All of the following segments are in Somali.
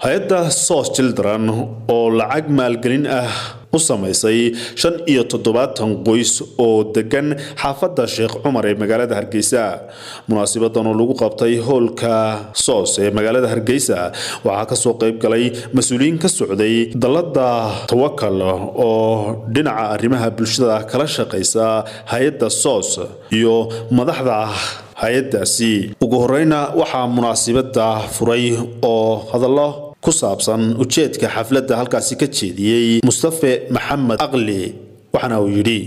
hay-adda sos children oo lacag maalgelin ah u samaysay shan iyo toddobaatan qoys oo degan xaafadda sheekh cumar ee magaalada hargeysa munaasibadan oo lagu qabtay hoolka soos ee magaalada hargeysa waxaa kasoo qayb galay mas-uuliyiin ka socday dalada tawakal oo dhinaca arrimaha bulshada kala shaqaysa hay-adda soos iyo madaxda hay-adaasi ugu horeyna waxaa munaasibada furay oo hadallo ku saabsan ujeedka xafladda halkaasi ka jeediyey mustafe maxamed aqli waxaana uu yidhi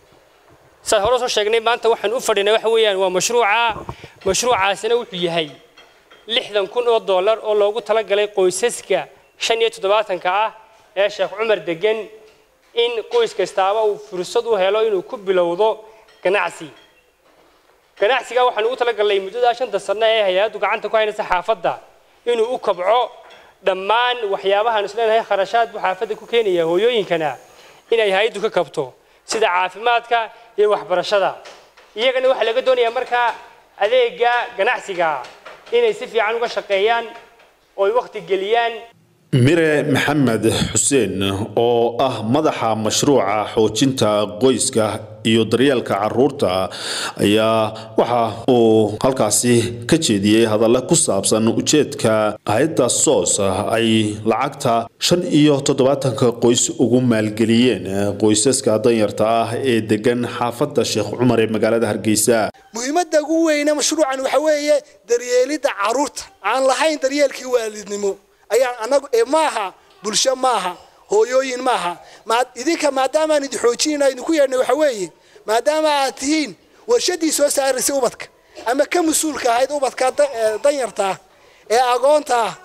saad hore soo sheegnay maanta waxaan u fadhinay waxa weeyaan waa mashruuca mashruucaasina wuxuu yahay lixdan kun oo dollar oo loogu talagalay qoysaska shan iyo toddobaatanka ah ee sheekh cumar degan in qoys kastaaba uu fursad u helo inuu ku bilowdo ganacsi ganacsiga waxaan ugu talagalnay muddada shanta sano ee hay-addu gacanta ku haynaysa xaafadda inuu u kabco dhammaan waxyaabahaan isleenahay kharashaad buu xaafadda ku keenaya hooyooyinkana inay hay-addu ka kabto sida caafimaadka iyo waxbarashada iyagana waxaa laga doonayaa markaa adeega ganacsiga inay si fiican uga shaqeeyaan oo ay wakhti geliyaan mire maxamed xuseen oo ah madaxa mashruuca xoojinta qoyska iyo daryeelka caruurta ayaa waxa uu halkaasi ka jeediyey hadalla ku saabsan ujeedka hay-adda soos ay lacagta shan iyo toddobaatanka qoys ugu maalgeliyeen qoysaska danyarta ah ee degan xaafadda sheekh cumar ee magaalada hargeysa muhiimadda ugu weyne mashruucan waxa weeye daryeelidda caruurta aan lahayn daryeelkii waalidnimo ayaan anagu ee maaha bulsho maaha hooyooyin maaha idinka maadaamaan idin xoojinayna idinku yeedhnay waxa weeye maadaama aad tihiin warshadii soo saaraysay ubadka ama ka mas-uulka ahayd ubadka danyarta ah ee agoonta ah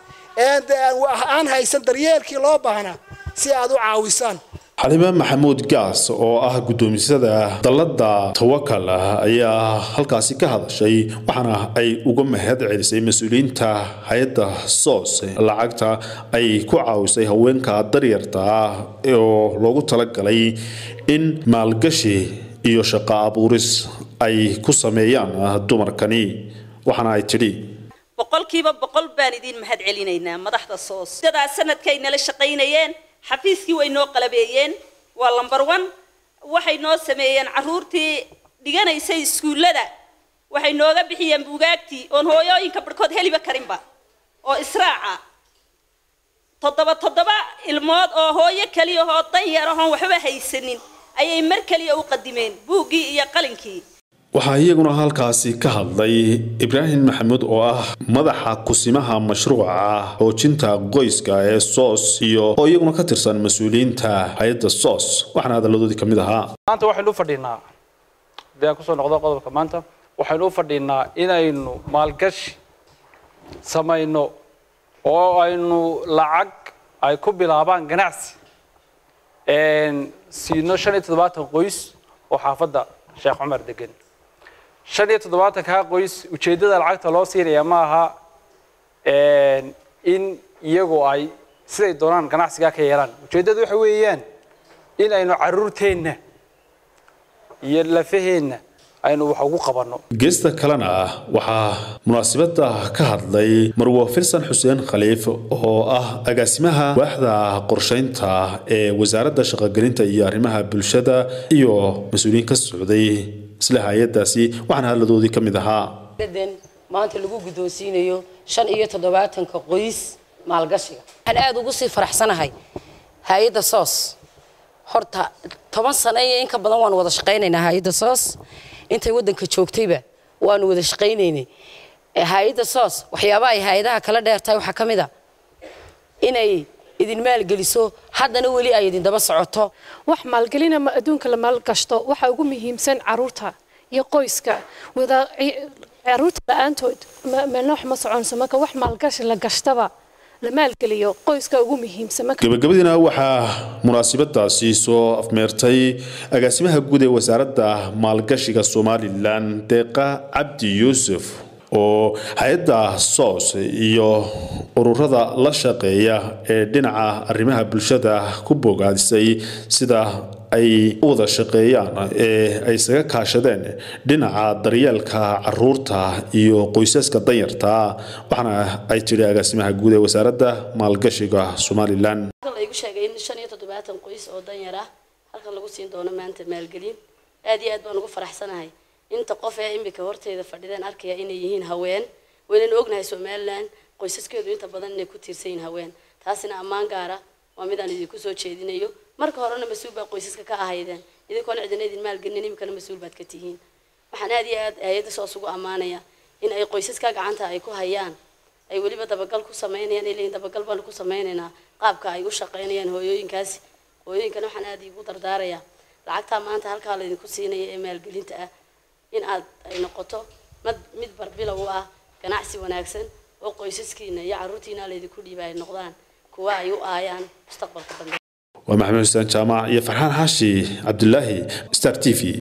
aan haysan daryeelkii loo baahnaa si aad u caawisaan xalime maxamuud gaas oo ah guddoomisada dalada tawakal ayaa halkaasi ka hadashay waxaana ay uga mahad celisay mas-uuliyiinta hay-adda soos lacagta ay ku caawisay haweenka daryarta ah oo loogu talagalay in maalgashi iyo shaqo abuuris ay ku sameeyaan dumarkani waxaana ay tidhi boqolkiiba boqol baan idiin mahad celinaynaa madaxda soos sidadaa sanadkay nala shaqaynayeen xafiiskii way noo qalabeeyeen waa lamber one waxay noo sameeyeen carruurtii dhiganaysay iskuullada waxay nooga bixiyeen buugaagtii oon hooyooyinka barhkood heliba karinba oo israaca toddoba toddoba ilmood oo hooyo keliya oo danyar ahoon waxba haysanin ayay mar keliya u qadimeen buuggii iyo qalinkii waxaa iyaguna halkaasi ka hadlay ibraahim maxamuud oo ah madaxa kusimaha mashruuca xoojinta qoyska ee soos iyo oo iyaguna ka tirsan mas-uuliyiinta hay-adda soos waxaana hadalladoodii ka mid ahaa maanta waxaynu u fadhinaa hadii aan kusoo noqdo qodobka maanta waxaynu u fadhinaa inaynu maalgashi samayno oo aynu lacag ay ku bilaabaan ganacsi siino shan iyo toddobaatan qoys oo xaafadda sheekh cumar degan shan iyo toddobaatankaa qoys ujeeddada lacagta loo siinaya ma aha in iyagu ay siday doonaan ganacsigaa ka yeelaan ujeeddadu waxa weeyaan in aynu caruurteenna iyo lafaheenna aynu wax ugu qabanno geesta kalena waxaa munaasibada ka hadlay marwo filsan xuseen khaliif oo ah agaasimaha waaxda qorshaynta ee wasaaradda shaqogelinta iyo arrimaha bulshada iyo mas-uuliyiin ka socday isla hay-adaasi waxaana hadladoodii ka mid ahaa maanta lagu guddoonsiinayo shan iyo toddobaatanka qoys maalgashiga waxaan aada ugu sii faraxsanahay hay-adda soos horta toban sano iyo in ka badan waanu wada shaqaynaynaa hay-adda soos intay waddanka joogtayba waanu wada shaqaynaynay hay-adda soos waxyaabaha ay hay-adaha kala dheertahay waxaa ka mid a inay idin maalgeliso haddana weli ay idin daba socoto wax maalgelina adduunka la maalgashto waxa ugu muhiimsan caruurta iyo qoyska wada caruurta la-aantood meelna wax ma soconso marka wax maalgashi la gashtaba la maalgeliyo qoyska ugu muhiimsan gabagabadiina waxaa munaasibadaasi soo afmeertay agaasimaha guud ee wasaaradda maalgashiga somalilan deeqa cabdi yuusuf oo hay-adda soos iyo ururada la shaqeeya ee dhinaca arrimaha bulshada ku bogaadisay sida ay u wada shaqeeyaan ee ay isaga kaashadeen dhinaca daryeelka caruurta iyo qoysaska danyarta waxaana ay tidhi agaasimaha guud ee wasaaradda maalgashiga somalilan laygu sheegay in shan iyo toddobaatan qoys oo danyar ah halkan lagu siin doono maanta maalgelin aad iyo aad baan ugu faraxsanahay inta qof ee imika horteeda fadhideen arkaya inay yihiin haween waynanu ognahay somalilan qoysaskeedu inta badan inay ku tiirsan yihiin haween taasina ammaan gaara waa mid aan idinku soo jeedinayo marka horena mas-uul baa qoysaska ka ahaydeen idinkoona cidina idin maalgelinin imikana mas-uul baad ka tihiin waxaan aad iyo aad hay-adda soos ugu ammaanaya in ay qoysaska gacanta ay ku hayaan ay weliba dabagal ku sameynayaan ay leeyihin dabagal baanu ku sameynaynaa qaabka ay u shaqeynayaan hooyooyinkaasi hooyooyinkana waxaan aad iigu dardaarayaa lacagtaa maanta halkaa laydinku siinaya ee maalgelinta ah in aad ay noqoto mid mid barbilow u ah ganacsi wanaagsan oo qoysaskiina iyo carruurtiina laydinku dhiiba ay noqdaan kuwa ay u aayaan mustaqbalka dambe waa maxamed xuseen jaamac iyo farxaan xaashi cabdulaahi star t v